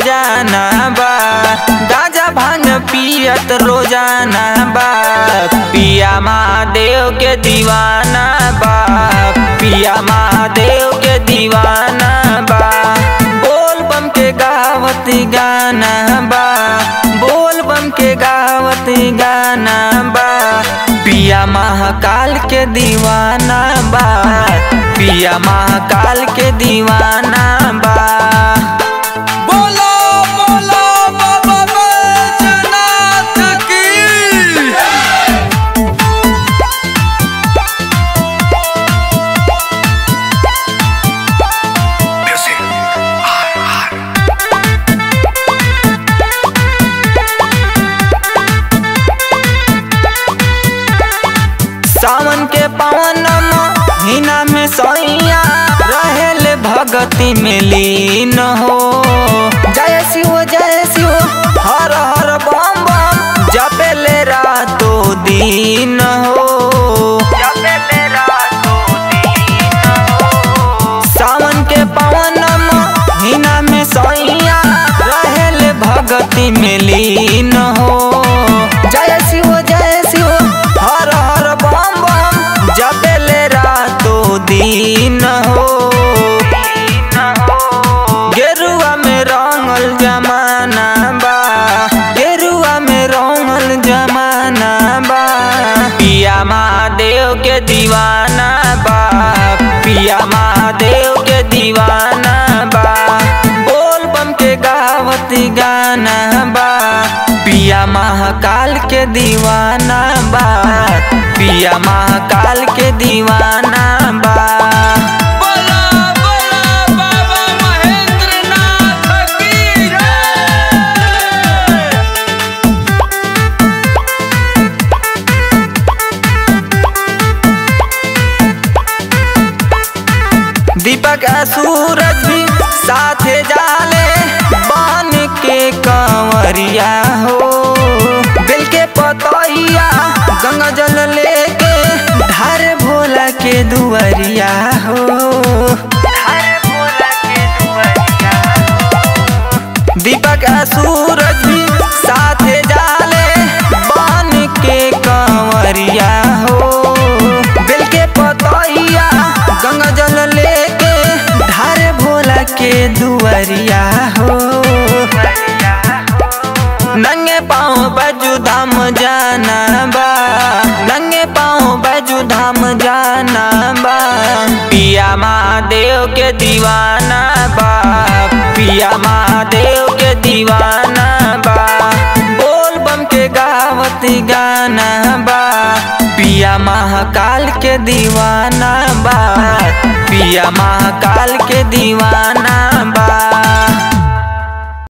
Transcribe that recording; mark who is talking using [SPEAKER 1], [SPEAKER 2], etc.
[SPEAKER 1] रोजाना बा गाजा भांग पियत रोजाना बा पिया महादेव के दीवाना बा पिया महादेव के दीवाना बा बोल बम के गावत गाना बा बोल बम के गावत गाना बा पिया महाकाल के दीवाना बा पिया महाकाल के दीवाना बा
[SPEAKER 2] बोलो बोलो बाबा बैजनाथ की
[SPEAKER 1] सावन के पवन हिना में सैया रहेल भगति में लीन हो जय शिव जय शिव हर हर बम बम जपेले रातो दिन हो जपेले रातो दिन हो सावन के पवन हिना में सैया रहेल भगति में लीन हो जय शिव जय शिव हर हर बम बम जपेले रातो दिन हो गेरुआ में रंगल जमाना बा गेरुआ में रंगल जमाना बा पिया महादेव के दीवाना बा पिया महादेव के दीवाना बा बोल बम के गावत गाना बा पिया महाकाल के दीवाना बा पिया महाकाल के दीवाना बा
[SPEAKER 2] बोलो बोलो बाबा महेंद्रनाथ की जय
[SPEAKER 1] दीपक आ सूरज भी साथे जाले बन के कंवरिया हो दिल के पतैया गंगा जल लेके धार भोला के दुआरिया हो धार भोला के दुआरिया हो। दीपक आ सूरज भी साथे जाले बन के कंवरिया हो दिल के पतैया गंगा जल लेके धार भोला के दुआरिया हो नंगे पाँव बजू धाम जाना बा नंगे पाँव बजू धाम जाना बा पिया महादेव के दीवाना बा पिया महादेव के दीवाना बा बोल बम के गावत गाना बा पिया महाकाल के दीवाना बा पिया महाकाल के दीवाना बा